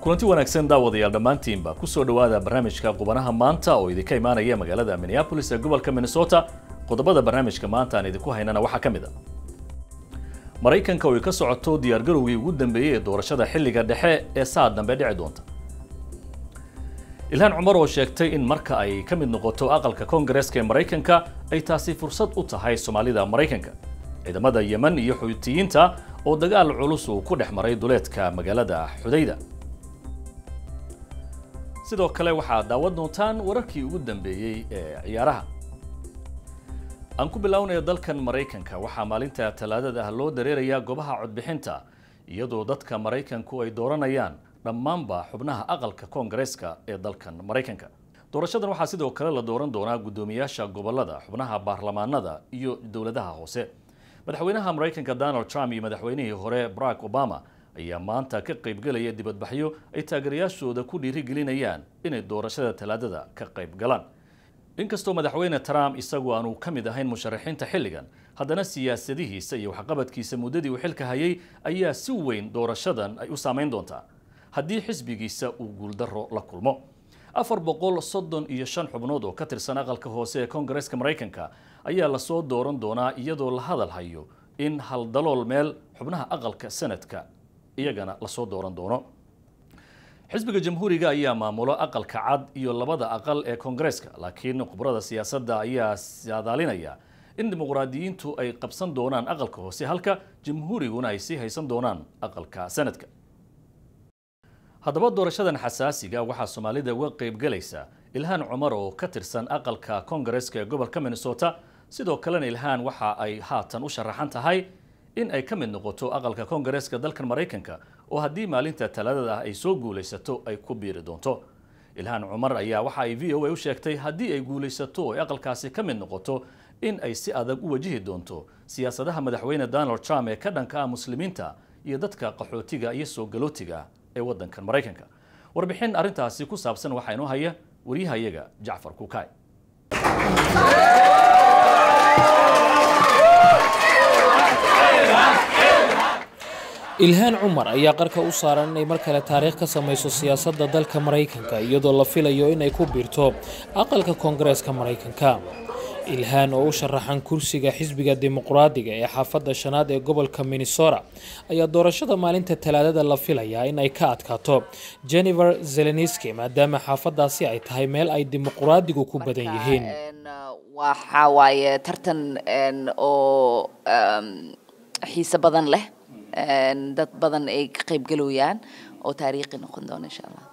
kulanti wanaagsan daawadayaal dhammaantiinba kusoo dhowaada barnaamijka qubanaha maanta oo idinka imaanaya magaalada minneapolis ee gobolka minnesota qodobada barnaamijka maanta aan idinku haynana waxaa ka mid a maraykanka oo ay ka socoto diyaargarowgii ugu dambeeyey ee doorashada xilliga dhexe ee saad dambe dhici doonta ilhaan cumar oo sheegtay in marka ay ka mid noqoto aqalka koongareeska ee maraykanka ay taasi fursad u tahay soomaalida maraykanka ciidamada yemen iyo xuutiyiinta oo dagaal culus uu ku dhex maray duleedka magaalada xudayda sidoo kale waxaad daawan doontaan wararkii ugu dambeeyey ee ciyaaraha aan ku bilownaya dalkan maraykanka waxaa maalinta talaadada ah loo dareerayaa goobaha codbixinta iyadoo dadka maraykanku ay dooranayaan dhammaanba xubnaha aqalka koongareeska ee dalkan maraykanka doorashadan waxaa sidoo kale la dooran doonaa guddoomiyaasha gobolada xubnaha baarlamaanada iyo dowladaha hoose madaxweynaha maraykanka donald trump iyo madaxweynihii hore barack obama ayaa maanta ka qaybgelaya dibadbaxyo ay taageerayaashooda ku dhiirigelinayaan inay doorashada talaadada ka qayb galaan inkastoo madaxweyne trump isagu aanu ka mid ahayn musharaxiinta xilligan haddana siyaasadihiisa iyo waxqabadkiisa muddadii uu xilka hayay ayaa si weyn doorashadan ay u saameyn doontaa haddii xisbigiisa uu guuldaro la kulmo afar boqol soddon iyo shan xubnood oo ka tirsan aqalka hoose ee koongareeska maraykanka ayaa lasoo dooran doonaa iyadoo la hadal hayo in haldalool meel xubnaha aqalka sanadka iyagana lasoo dooran doono xisbiga jamhuuriga ayaa maamulo aqalka cad iyo labada aqal ee koongareeska laakiin khubrada siyaasadda ayaa saadaalinaya in dimuqraadiyiintu ay qabsan doonaan aqalka hoose halka jamhuuriguna ay sii haysan doonaan aqalka sanadka haddaba doorashadan xasaasiga waxaa soomaalida uga qaybgalaysa ilhaan cumar oo ka tirsan aqalka koongareeska ee gobolka minnesota sidoo kalena ilhaan waxa ay haatan u sharaxan tahay in ay ka mid noqoto aqalka koongareeska dalkan maraykanka oo haddii maalinta talaadada ah ay soo guulaysato ay ku biiri doonto ilhaan cumar ayaa waxa ay v o a u sheegtay haddii ay guulaysato oo ay aqalkaasi ka mid noqoto in ay si adag u wajihi doonto siyaasadaha madaxweyne donald trump ee ka dhanka ah muslimiinta iyo dadka qaxootiga iyo soo galootiga ee waddankan maraykanka warbixin arrintaasi ku saabsan waxaa inoo haya waryahayaga jacfar kukaay ilhaan cumar ayaa qarka u saaran inay mar kale taariikh ka samayso siyaasadda dalka maraykanka iyadoo la filayo inay ku biirto aqalka koongareeska maraykanka ilhaan oo u sharaxan kursiga xisbiga dimuqraadiga ee xaafadda shanaad ee gobolka minnesota ayaa doorashada maalinta talaadada la filayaa in ay ka adkaato jennifer zeleniski maadaama xaafadaasi ay tahay meel ay dimuqraadigu ku badan yihiin waxa waaye tartan oo xiise badan leh dad badan ay ka qaybgalooyaan oo taariikhi noqon doona insha allah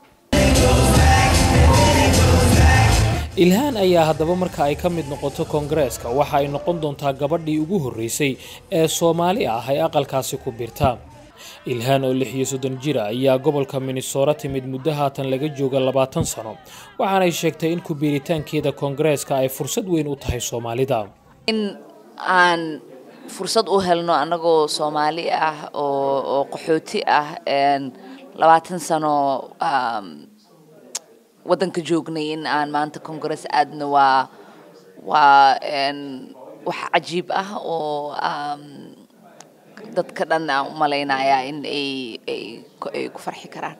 ilhaan ayaa haddaba marka ay ka mid noqoto koongareeska waxa ay noqon doontaa gabadhii ugu horreysay ee soomaali ah ay aqalkaasi ku birta ilhaan oo lix iyo soddon jira ayaa gobolka minnesota timid muddo haatan laga jooga labaatan sano waxaanay sheegtay in ku-biiritaankeeda koongareeska ay fursad weyn u tahay soomaalida in aan fursad u helno annagoo soomaali ah oo qaxooti ah labaatan sano waddanka joognay in aan maanta congress aadna waa waa wax cajiib ah oo dadka dhan aan u malaynayaa in ay ku farxi karaan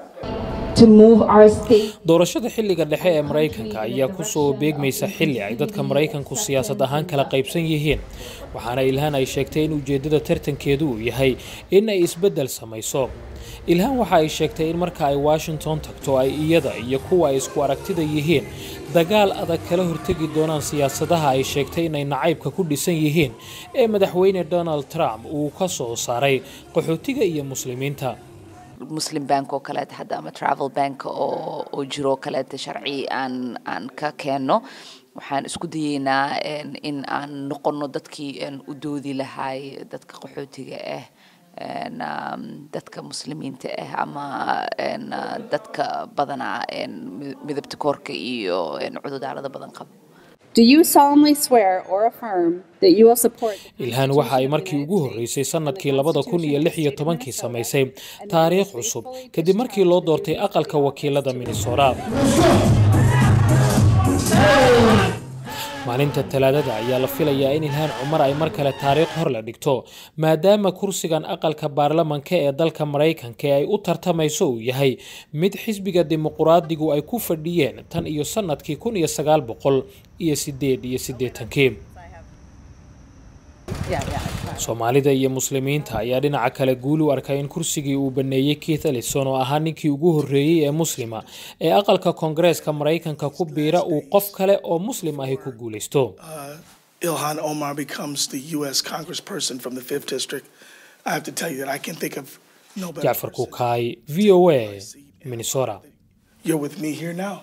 doorashada xilliga dhexe ee maraykanka ayaa kusoo beegmaysa xilli ay dadka maraykanku siyaasad ahaan kala qaybsan yihiin waxaana ilhaan ay sheegtay in ujeeddada tartankeedu uu yahay in ay isbeddel samayso ilhaan waxa ay sheegtay in marka ay washington tagto ay iyada iyo kuwa ay isku aragtida yihiin dagaal adag kala hortegi doonaan siyaasadaha ay sheegtay inay nacaybka ku dhisan yihiin ee madaxweyne donald trump uu ka soo saaray qaxootiga iyo muslimiinta muslim bank oo kaleeta hadda ama travel bank oo oo jiro kaleeta sharci aan aan ka keenno waxaan isku dayeynaa in aan noqono dadkii u doodi lahay dadka qaxootiga ah dadka muslimiinta ah ama dadka badanaa midabta koorka iyo cududaalada badan qaba ilhaan waxa ay markii ugu horreysay sannadkii labada kun iyo lix iyo tobankii samaysay taariikh cusub kadib markii loo doortay aqalka wakiilada minnesota maalinta talaadada ayaa la filayaa in ilhaan cumar ay mar kale taariikh hor la dhigto maadaama kursigan aqalka baarlamanka ee dalka maraykanka ay u tartamayso uu yahay mid xisbiga dimuquraadigu ay ku fadhiyeen tan iyo sannadkii kun iyo sagaal boqol iyo sideed iyo siddeetankii soomaalida iyo muslimiinta ayaa dhinaca kale guul u arkay in kursigii uu baneeyey keith ellison oo ahaa ninkii ugu horreeyey ee muslima ee aqalka koongareeska maraykanka ku biira uu qof kale oo muslim ahi ku guulaysto Ilhan Omar becomes the U.S. congressperson from the 5th District, I have to tell you that I can think of no better jacfar person. kukaay v o a minnesota You're with me here now.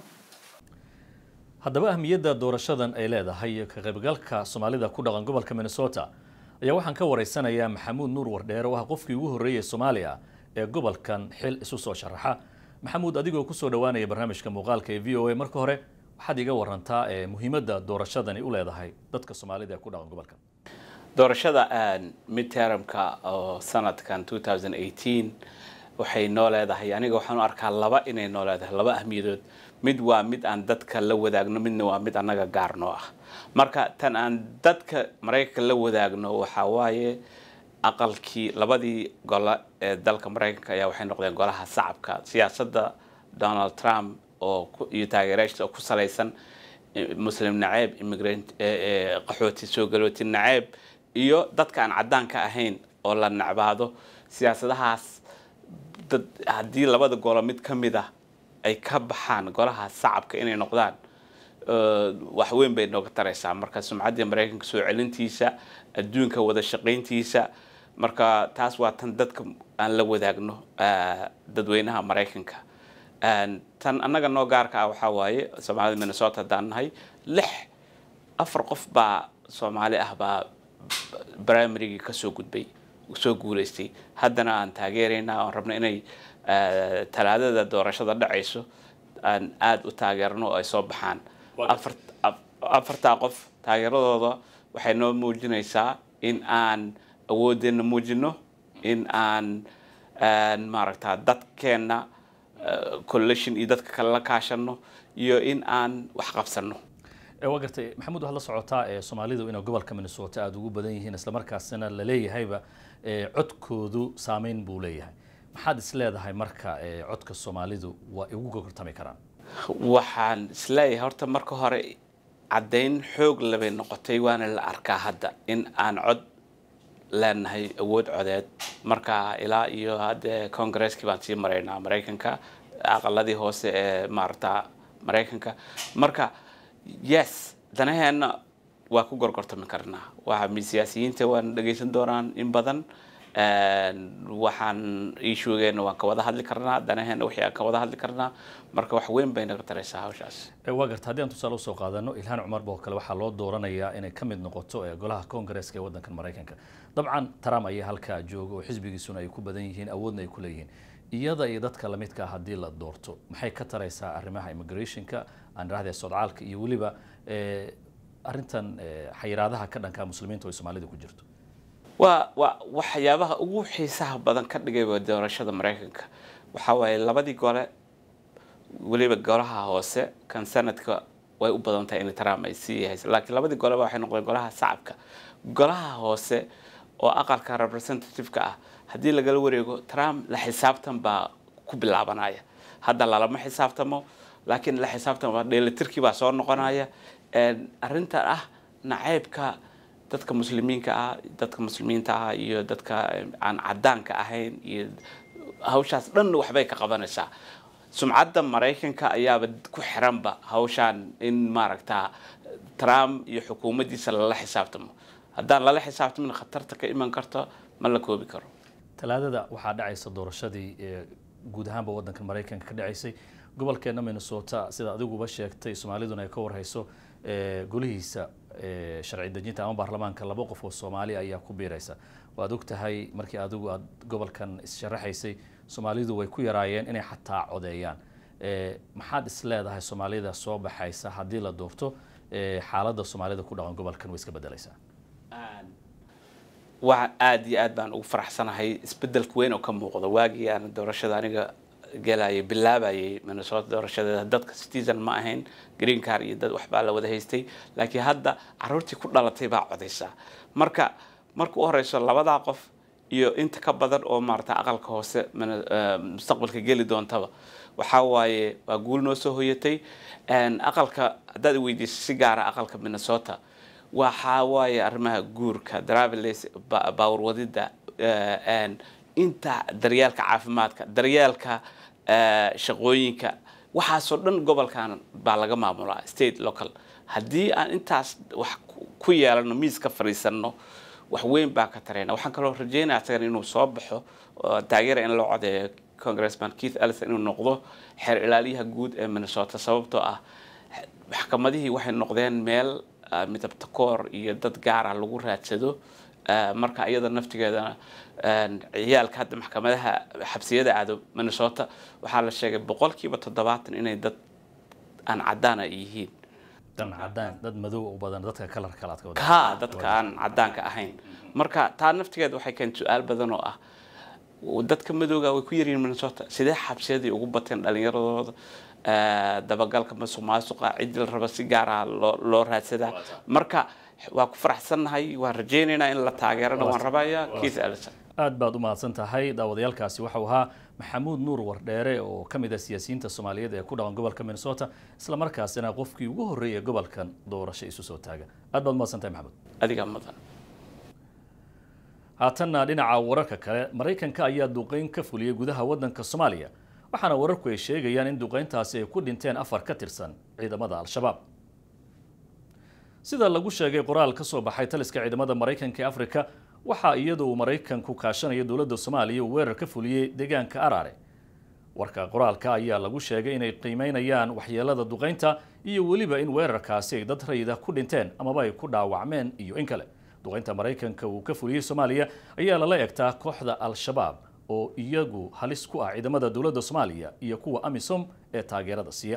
haddaba ahmiyadda doorashadan ay leedahay iyo ka qaybgalka soomaalida ku dhaqan gobolka minnesota ayaa waxaan ka waraysanayaa maxamuud nuur wardheer oo ah qofkii ugu horreeyey soomaaliya ee gobolkan xil isu soo sharaxa maxamuud adigoo kusoo dhowaanaya barnaamijka muuqaalka ee v o a marka hore waxaad iga warantaa ee muhiimadda doorashadani u leedahay dadka soomaalida ee ku dhaqan gobolkan doorashada midtermka oo sanadkan 2018 waxay noo leedahay aniga waxaan u arkaa laba inay noo leedahay laba ahmiyadood mid waa mid aan dadka la wadaagno midna waa mid annaga gaar noo ah marka tan aan dadka maraykanka la wadaagno waxaa waaye aqalkii labadii gole ee dalka maraykanka ayaa waxay noqdeen golaha shacabka siyaasadda donald trump oo ku- iyo taageerayaashiisa oo ku salaysan eh, muslim naceeb immigrant eh, eh, qaxooti soo galooti naceeb iyo dadka aan caddaanka ahayn oo la nacbaado siyaasadahaas dad haddii labada golo mid ka mid ah ay ka baxaan golaha shacabka inay noqdaan eh, wax weyn bay nooga taraysaa marka sumcaddii maraykanka soo celintiisa adduunka wada shaqayntiisa marka taas waa tan dadka aan la wadaagno eh, dadweynaha maraykanka Een, tan annaga noo gaarka ah waxaa waaye soomaalida minnesota haddaan nahay lix afar qof baa soomaali ah baa primarygii kasoo gudbay soo guulaystay haddana aan taageeraynaa oon rabno inay eh, talaadada doorashada dhacayso aan aada u taageerno oo ay soo baxaan afar af- afartaa qof taageeradooda waxay noo muujinaysaa in aan awoodeenna muujino in aan een, maaragtaa dadkeenna eh, coalition iyo dadka kale la kaashano iyo in aan wax qabsano ee waa gartay maxamuud waxaad la socotaa ee soomaalidu inay gobolka minnesota aada ugu badan yihiin islamarkaasina la leeyahayba ee codkoodu saameyn buu leeyahay maxaad is leedahay marka ee codka soomaalidu waa igu gortami karaan waxaan isleeyahay horta marka hore caddayn xoog labay noqotay waana la arkaa hadda in aan cod leenahay awood codeed marka ilaa iyo hadde congaresskii baan sii maraynaa maraykanka aqaladii hoose ee maarata maraykanka marka yes danaheenna waa ku gorgortami karnaa waxa mi- siyaasiyiinta waan dhegaysan doonaan in badan Een, waxaan iishugeena waan ka wada hadli karnaa danaheena wixii aan ka wada hadli karnaa marka wax weyn bay naga taraysaa hawshaas Ee, waa garta haddii aan tusaale usoo qaadano ilhaan cumar oo kale waxaa loo dooranayaa inay ka mid noqoto ee golaha koongareeska ee waddankan maraykanka dabcan trump ayaa halkaa jooga oo xisbigiisuna ay ku badan yihiin awoodna ay ku leeyihiin iyada iyo dadka lamidka ah haddii la doorto maxay ka taraysaa arrimaha immigrationka aan idhahdee sodcaalka iyo weliba ee, arrintan ee, xayiraadaha ka dhanka muslimiinta oo ay soomaalida ku jirto waa waa waxyaabaha ugu xiisaha badan ka dhigay waa doorashada maraykanka waxaa waaye labadii gole weliba golaha hoose kan sanadka way u badan tahay in trump ay sii haysa laakiin labadii goleba waxay noqdeen golaha shacabka golaha hoose oo aqalka representative-ka ah haddii lagala wareego trump la xisaabtan baa ku bilaabanaya hadda lalama xisaabtamo laakiin la xisaabtan dheelitirkii baa soo noqonaya Een, arrinta ah naceybka dadka muslimiinka ah dadka muslimiinta ah iyo dadka eh, aan cadaanka ahayn iyo hawshaas dhan waxbay ka qabanaysaa sumcadda maraykanka ayaaba ku xiranba hawshaan in maaragtaa trump iyo xukuumaddiisa lala xisaabtamo haddaan lala xisaabtamin khatarta ka iman karto ma la koobi karo talaadada waxaa dhacaysa doorashadii ee guud ahaanba waddanka maraykanka ka dhacaysay gobolkeena minnesota sida adiguba sheegtay soomaaliduna ay ka warhayso ee golihiisa ee sharci dejinta ama baarlamaanka laba qof oo soomaali ayaa ku biiraysa waad og tahay markii adigu aad gobolkan issharaxaysay soomaalidu way ku yaraayeen inay xataa codeeyaan ee maxaad is leedahay soomaalida soo baxaysa haddii la doorto ee xaaladda soomaalida ku dhaqan gobolkan way iska bedelaysaa waa aada iyo aad baan ugu faraxsanahay isbedelka weyn oo ka muuqda waagii aan doorashada aniga galayay bilaabayay minnesota doorashadeeda dadka citizen ma ahayn green car iyo dad waxbaa la wada haystay laakiin hadda caruurtii ku dhalatay baa codaysaa marka marka u horeyso labadaa qof iyo inta ka badan oo maarata aqalka hoose mustaqbalka geli doontaba waxaa waaye waa guul noo soo hoyatay aqalka haddaad weydiiso si gaara aqalka minnesota waxaa waaye arrimaha guurka traveles baawar wadida inta daryeelka caafimaadka daryeelka shaqooyinka waxaasoo dhan gobolkan baa laga maamulaa state local haddii aan intaas wax ku yeelano miis ka fadhiisano wax weyn baa ka tarayna waxaan kaloo rajeynaya isagan inuu soo baxo taageera in loo codeeyo congressman keith ellison inuu noqdo xeer ilaaliyaha guud ee minnesota sababtoo ah maxkamadihii waxay noqdeen meel midabta koor iyo dad gaara lagu raadsado marka iyada naftigeedana ciyaalka hadda maxkamadaha xabsiyada aado minnesota waxaa la sheegay boqolkiiba toddobaatan inay dad aan cadaan ay yihiin cadaan dad madow u badan dadka kalar kalaad ka wada ka dadka aan cadaanka ahayn marka taa naftigeeda waxay keentay su-aal badan oo ah dadka madowga way ku yaryihiin minnesota sidee xabsiyadii ugu bateen dhalinyaradooda dabagalka masuq maasuqa ciddii la raba si gaara loo loo raadsadaa marka waa ku faraxsannahay waan rajaynaynaa in la taageerana waan rabayaa keith ellison aad baad u mahadsan tahay daawadayaalkaasi waxau ahaa maxamuud nuur wardheere oo ka mid ah siyaasiyiinta soomaaliyeed ee ku dhaqan gobolka minnesota isla markaasina qofkii ugu horreeyay gobolkan doorasho isu soo taaga aad baad umahadsan tahay maxamuud adigaa mudan haatanna dhinaca wararka kale maraykanka ayaa duqeyn ka fuliyey gudaha waddanka soomaaliya waxaana wararku ay sheegayaan in duqeyntaasi ay ku dhinteen afar ka tirsan ciidamada al-shabaab sida lagu sheegay qoraal ka soo baxay taliska ciidamada maraykanka ee afrika waxaa iyadu uu maraykanku kaashanayo dowladda soomaaliya uu weerar ka fuliyey deegaanka araare warka qoraalka ayaa lagu sheegay inay qiimeynayaan waxyeelada duqeynta iyo weliba in weerarkaasi ay dad rayida ku dhinteen amaba ay ku dhaawacmeen iyo in kale duqeynta maraykanka uu ka fuliyey soomaaliya ayaa lala egtaa kooxda al-shabaab oo iyagu halis ku ah ciidamada dowladda soomaaliya iyo kuwa amisom ee taageerada siiya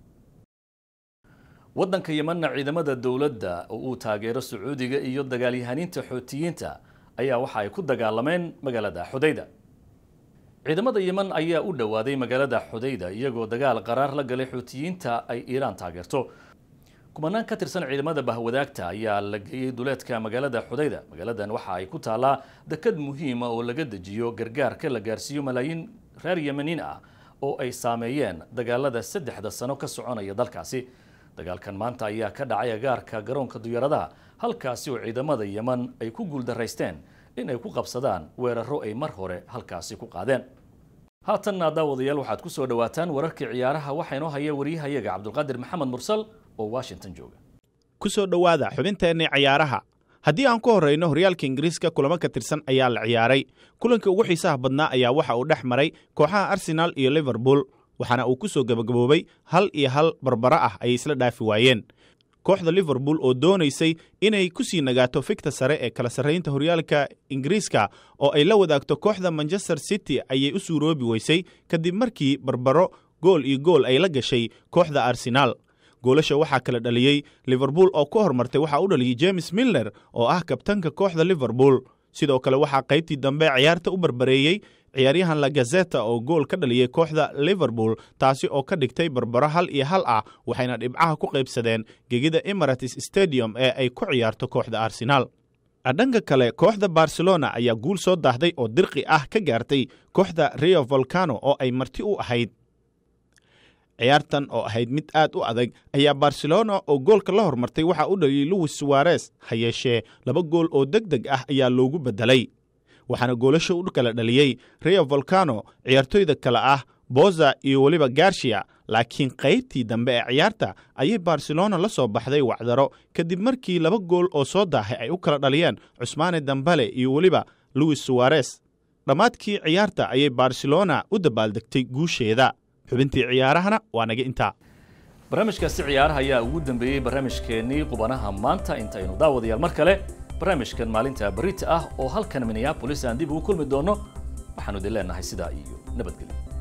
waddanka yemanna ciidamada dowladda oo uu taageero sacuudiga iyo dagaalyahaniinta xootiyiinta ayaa waxa ay ku dagaalameen magaalada xudayda ciidamada yeman ayaa u dhowaaday magaalada xudayda iyagoo dagaal qaraar la galay xootiyiinta ay iiraan taageerto kumanaan ka tirsan ciidamada bahwadaagta ayaa la geeyey duleedka magaalada xudayda magaaladan waxa ay ku taallaa dekad muhiima oo laga dejiyo gargaarka la gaarsiiyo malaayiin reer yemaniin ah oo ay saameeyeen dagaalada saddexda sano ka soconaya dalkaasi dagaalkan maanta ayaa ka dhacay agaarka garoonka diyaaradaha halkaasi oo ciidamada yeman ay ku guuldaraysteen in ay ku qabsadaan weeraro ay mar hore halkaasi ku qaadeen haatanna daawadayaal waxaad ku soo dhawaataan wararkii ciyaaraha waxaa inoo haya waryahayaga cabdulqaadir maxamed mursal oo washington jooga ku soo dhowaada xubinteennii cayaaraha haddii aan ku horrayno horyaalka ingiriiska kulamo ka tirsan ayaa la ciyaaray kulanka ugu xiisaha badnaa ayaa waxa uu dhex maray kooxaha arsenaal iyo liverpool waxaana uu ku soo gebagaboobay hal iyo hal barbara ah ayay isla dhaafi waayeen kooxda liverpool oo doonaysay inay ku sii nagaato fikta sare ee kala sarraynta horyaalka ingiriiska oo ay la wadaagto kooxda manchester city ayay u suuroobi weysay kadib markii barbaro gool iyo gool ay la gashay kooxda arsenaal goolasha waxaa kala dhaliyey liverpool oo ka hormartay waxaa u dhaliyey james milner oo ah kabtanka kooxda liverpool sidoo kale waxaa qaybtii dambe ciyaarta u barbareeyey ciyaaryahan lagazeta oo gool ka dhaliyey kooxda liverpool taasi oo ka dhigtay barbaro hal iyo hal ah waxayna dhibcaha ku qaybsadeen gegida emirates stadium ee ay ku ciyaarto kooxda arsenaal dhanka kale kooxda barcelona ayaa guul soo daahday oo dirqi ah ka gaartay kooxda rio volcano oo ay marti u ahayd ciyaartan oo ahayd mid aad u adag ayaa barcelona oo goolka la hormartay waxaa u dhaliyey louis suwarez ha yeeshee laba gool oo deg deg ah ayaa loogu beddelay waxaana goolasha u kala dhaliyey rio volcano ciyaartoyda kale ah boza iyo weliba garshia laakiin qaybtii dambe ee ciyaarta ayay barcelona la soo baxday wacdaro kadib markii laba gool oo soo daahay ay u kala dhaliyeen cusmaane dambale iyo weliba louis suwarez dhammaadkii ciyaarta ayay barcelona u dabaaldegtay guusheeda xubintii ciyaarahana waa naga intaa barnaamijkaasi ciyaaraha ayaa ugu dambeeyey barnaamijkeennii qubanaha maanta intaynu daawadayaal mar kale barnaamijkan maalinta barita ah oo halkan minneabolis aan dib ugu kulmi doono waxaanu idin leenahay sidaa iyo nabadgelyo